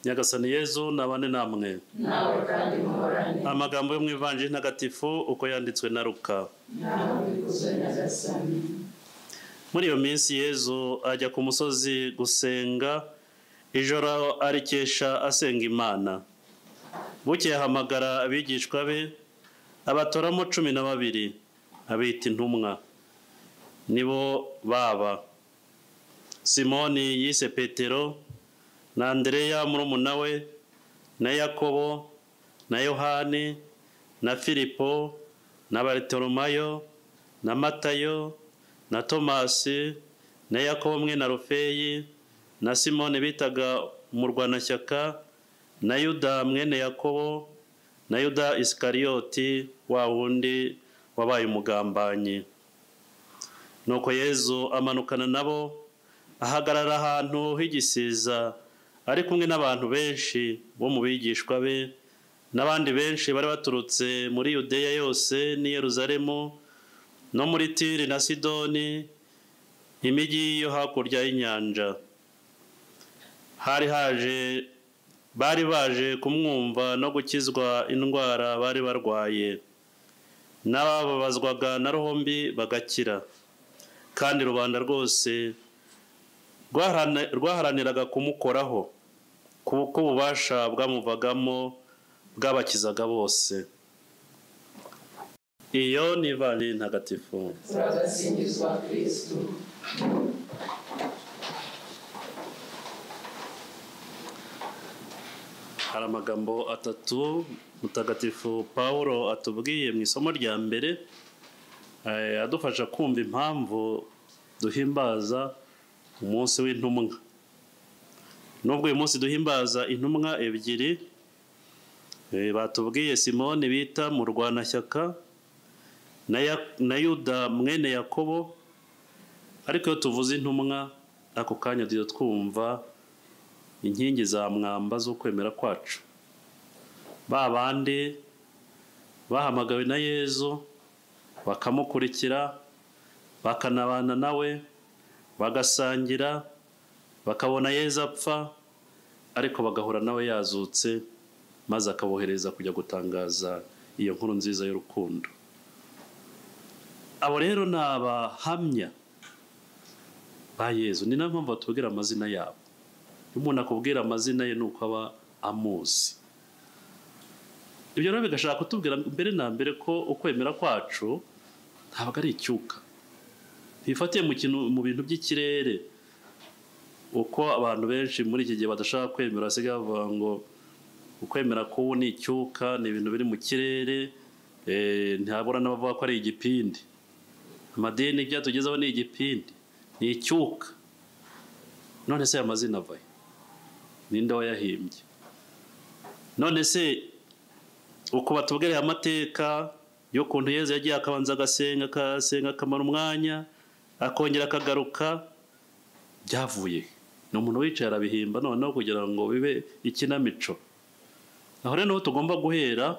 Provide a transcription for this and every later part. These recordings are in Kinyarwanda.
nyagasani yezu nabane namwe nawe kandi muhorane amagambo yo mu ivanjiri ntagatifu uko yanditswe na ruka ntawe ubikoze na gasani muri iyo minsi yezu ajya ku musozi gusenga ijoro arikesha asenga imana bukeye ahamagara abigishwa be abatoramo cumi na babiri abita intumwa nibo baba simoni yise petero na andereya murumuna we na yakobo na yohani na filipo na baritoromayo na matayo na tomasi na yakobo mwe na rufeyi na simone bitaga umurwanashyaka na yuda mwene yakobo na yuda isikariyoti wa wundi wabaye umugambanyi nuko yezu amanukana nabo ahagarara ahantu h'igisiza ari kumwe n'abantu benshi bo mu bigishwa be n'abandi benshi bari baturutse muri yudeya yose n'i yeruzalemu no muri tiri na sidoni imijyi yo hakurya y'inyanja hari haje bari baje kumwumva no gukizwa indwara bari barwaye n'abababazwaga na ruhombi bagakira kandi rubanda rwose rwaharaniraga kumukoraho kuko ububasha bwamuvagamo bwabakizaga bose iyo ni ivanjiri ntagatifu turabasingizwa kirisitu hari amagambo atatu mutagatifu paul atubwiye mu isomo rya mbere eh, adufasha kumva impamvu duhimbaza umunsi w'intumwa nubwo uyu munsi duhimbaza intumwa ebyiri eh, batubwiye simoni bita murwanashyaka na Ya- na yuda mwene yakobo ariko iyo tuvuze intumwa ako kanya duhita twumva inkingi za mwamba zo kwemera kwacu ba bandi bahamagawe na yezu bakamukurikira bakanabana nawe bagasangira bakabona yezu apfa ariko bagahura nawe yazutse maze akabohereza kujya gutangaza iyo nkuru nziza y'urukundo abo rero ni abahamya ba yezu ni nayo mpamvu batubwira amazina yabo iyo umuntu akubwira amazina ye ni uko aba amuzi ibyo rero bigashaka kutubwira mbere na mbere ko ukwemera kwacu ntabwo ari icyuka ntifatiye mu kintu mu bintu by'ikirere uko abantu benshi muri iki gihe badashaka kwemera basigaye bavuga ngo ukwemera k'ubu ni icyuka ni ibintu biri mu kirere eh, ntihabura n'abavuga ko ari igipindi amadini byatugezeho ni igipindi ni icyuka none se aya mazina ava he ninde wayahimbye none se uko batubwira aya mateka y'ukuntu yezu yagiye akabanza agasenga akasenga akamara umwanya akongera akagaruka byavuye he? ni umuntu wicaye arabihimba noneho kugira ngo bibe ikinamico aho rero niho tugomba guhera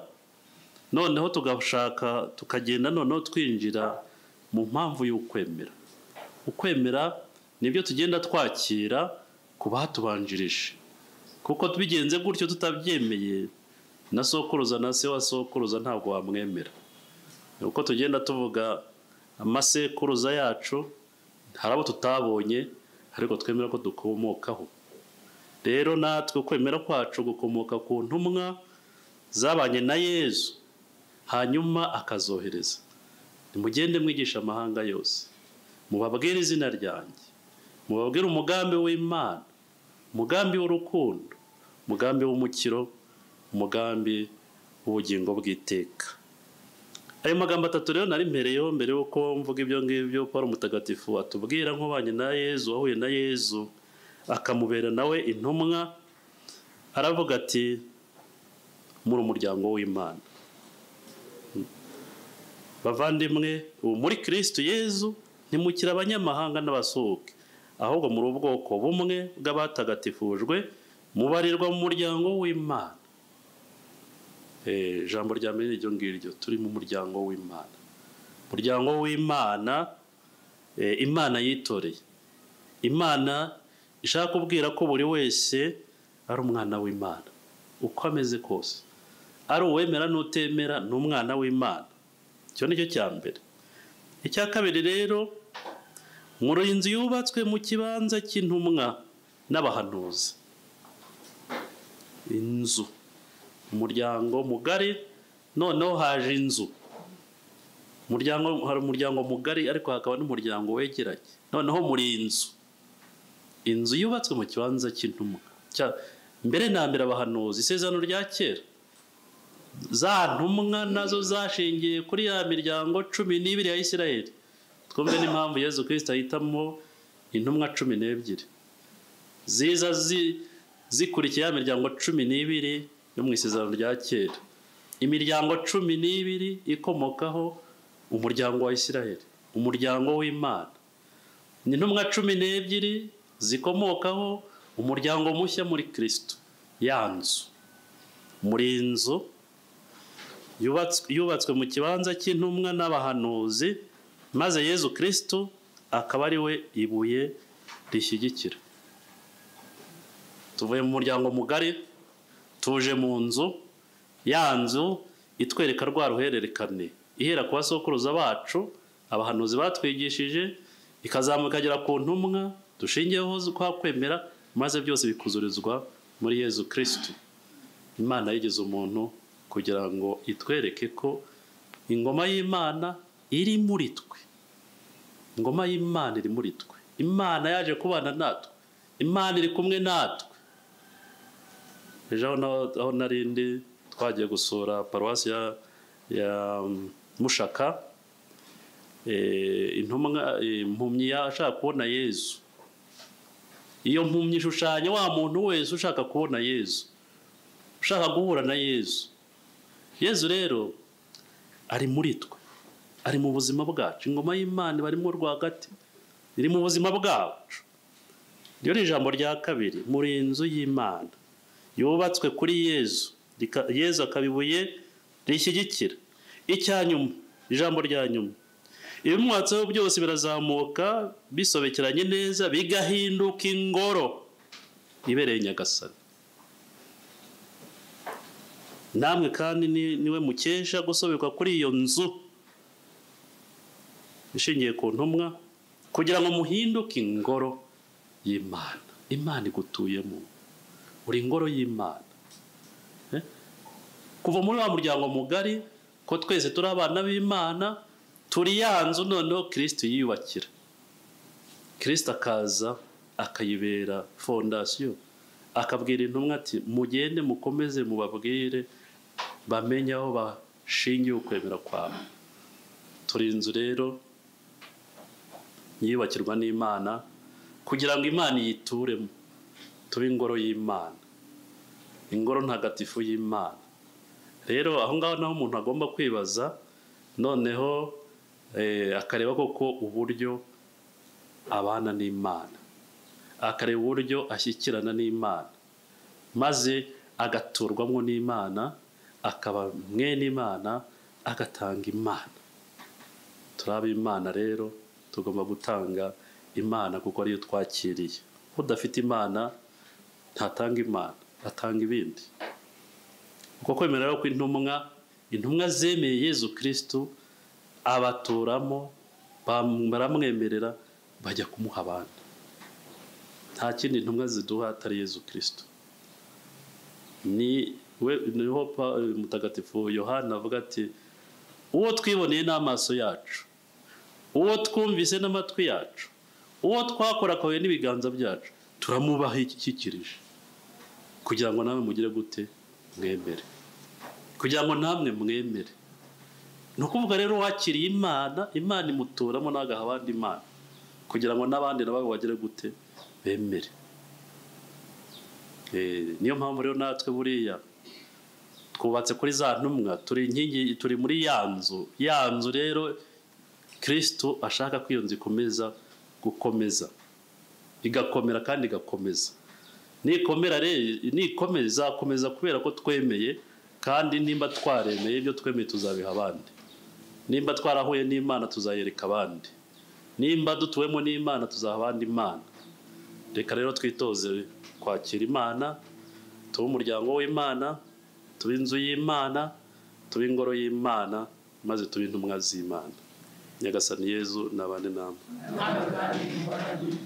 noneho tugashaka tukagenda noneho twinjira mu mpamvu y'ukwemera ukwemera nibyo tugenda twakira ku batubanjirije kuko tubigenze gutyo tutabyemeye na sokuruza na se wa sokuruza ntabwo wamwemera uko tugenda tuvuga amasekuruza yacu hari abo tutabonye ariko twemera ko dukomokaho rero natwe ukwemera kwacu gukomoka ku ntumwa zabanye na yezu hanyuma akazohereza nimugende mwigisha amahanga yose mubabwire izina ryanjye mubabwire umugambi w'imana umugambi w'urukundo umugambi w'umukiro umugambi w'ubugingo bw'iteka ayo magambo atatu rero nari mpereyeho mbere y'uko mvuga ibyo ngibyo paul mutagatifu atubwira nk'ubanye na yezu wahuye na yezu akamubera nawe intumwa aravuga ati muri umuryango w'imana bavandimwe ubu muri kirisitu yezu ntimukire abanyamahanga n'abasuhuke ahubwo muri ubwoko bumwe bw'abatagatifujwe mubarirwa mu muryango w'imana Eh, ijambo rya mbere ni iryo ngiryo turi mu muryango w'imana umuryango w'imana eh, imana yitoreye imana ishaka kubwira ko buri wese ari umwana w'imana uko ameze kose ari uwemera n'utemera ni umwana w'imana icyo ni cyo cya mbere icya kabiri rero nkuru inzu yubatswe mu kibanza cy'intumwa n'abahanuzi inzu umuryango mugari noneho haje inzu umuryango hari umuryango mugari ariko hakaba n'umuryango wegeranye noneho muri iyi nzu inzu yubatswe mu kibanza cy'intumwa cya- mbere na mbere abahanuzi isezerano rya kera za ntumwa nazo zashingiye kuri ya miryango cumi n'ibiri ya isirayeli twumve n'impamvu yezu kirisita ahitamo intumwa cumi n'ebyiri ziza zi- zikurikiye ya miryango cumi n'ibiri yo mu isezerano rya kera imiryango cumi n'ibiri ikomokaho umuryango wa isirayeli umuryango w'imana ni intumwa cumi n'ebyiri zikomokaho umuryango mushya muri kirisito ya nzu muri iyi nzu yubatswe- yubatswe mu kibanza cy'intumwa n'abahanuzi maze yezu kirisito akaba ari we ibuye rishyigikira tuvuye mu muryango mugari tuje mu nzu ya nzu itwereka rwa ruhererekane ihera ku basokuruza bacu abahanuzi batwigishije ikazamuka ikagera ku ntumwa dushingiyeho kwa kwemera maze byose bikuzurizwa muri yezu kirisitu imana yigize umuntu kugira ngo itwereke ko ingoma y'imana iri muri twe ingoma y'imana iri muri twe imana yaje kubana natwe imana iri kumwe natwe ejo aho na- aho nari ndi twagiye gusura paruwasi ya ya mushaka eh, intumwa eh, impumyi yashaka kubona yezu iyo mpumyi ishushanya wa muntu wese ushaka kubona yezu ushaka guhura na yezu yezu rero ari muri twe ari mu buzima bwacu ingoma y'imana barimo rwagati iri mu buzima bwacu ryo ni ijambo rya kabiri muri iyi nzu y'imana yubatswe kuri yezu Rika- yezu akaba ibuye rishyigikira icya nyuma ijambo rya nyuma ibimwatseho byose birazamuka bisobekeranye neza bigahinduka ingoro ibereye nyagasani namwe kandi ni- niwe mukesha gusobekwa kuri iyo nzu ishingiye ku ntumwa kugira ngo muhinduke ingoro y'imana imana igutuyemo uri ingoro y'imana Eh? kuva muri wa muryango mugari ko twese turi abana b'imana turi ya nzu noneho kirisito yiyubakira kirisito akaza akayibera fondasiyo akabwira intumwa ati mugende mukomeze mubabwire bamenye aho bashingiye ukwemera kwawe turi inzu rero yiyubakirwa n'imana kugira ngo imana iyituremo tube ingoro y'imana ingoro ntagatifu y'imana rero aho ngaho naho umuntu agomba kwibaza noneho eh, akareba koko uburyo abana n'imana akareba uburyo ashyikirana n'imana maze agaturwamo n'imana akaba mwene imana agatanga imana turi ab'imana rero tugomba gutanga imana kuko ariyo twakiriye udafite imana ntatanga imana atanga ibindi uko kwemera rero kw'intumwa intumwa zemeye yezu kirisitu abaturamo bam- baramwemerera bajya kumuha abandi nta kindi intumwa ziduha atari yezu kirisitu ni we niho Pa- mutagatifu yohana avuga ati uwo twiboneye n'amaso yacu uwo twumvise n'amatwi yacu uwo twakorakawe n'ibiganza byacu turamubaha ikikirije kugira ngo namwe mugire gute mwemere kugira ngo namwe mwemere ni ukuvuga rero wakiriye imana imana imuturamo ntagaha abandi imana kugira ngo n'abandi nabo bagire gute bemere Eh, niyo mpamvu rero natwe buriya twubatse kuri za ntumwa turi inkingi turi muri ya nzu ya nzu rero kirisito ashaka ko iyo nzu ikomeza gukomeza igakomera kandi igakomeza nikomera rero nikomeza izakomeza kubera ko twemeye kandi nimba twaremeye ibyo twemeye tuzabiha abandi nimba twarahuye n'imana tuzayereka abandi nimba dutuwemo n'imana tuzaha abandi imana reka rero twitoze kwakira imana tube umuryango w'imana tube inzu y'imana tube ingoro y'imana maze tube intumwa z'imana nyagasani yezu nabane namwe nawe kandi muhorane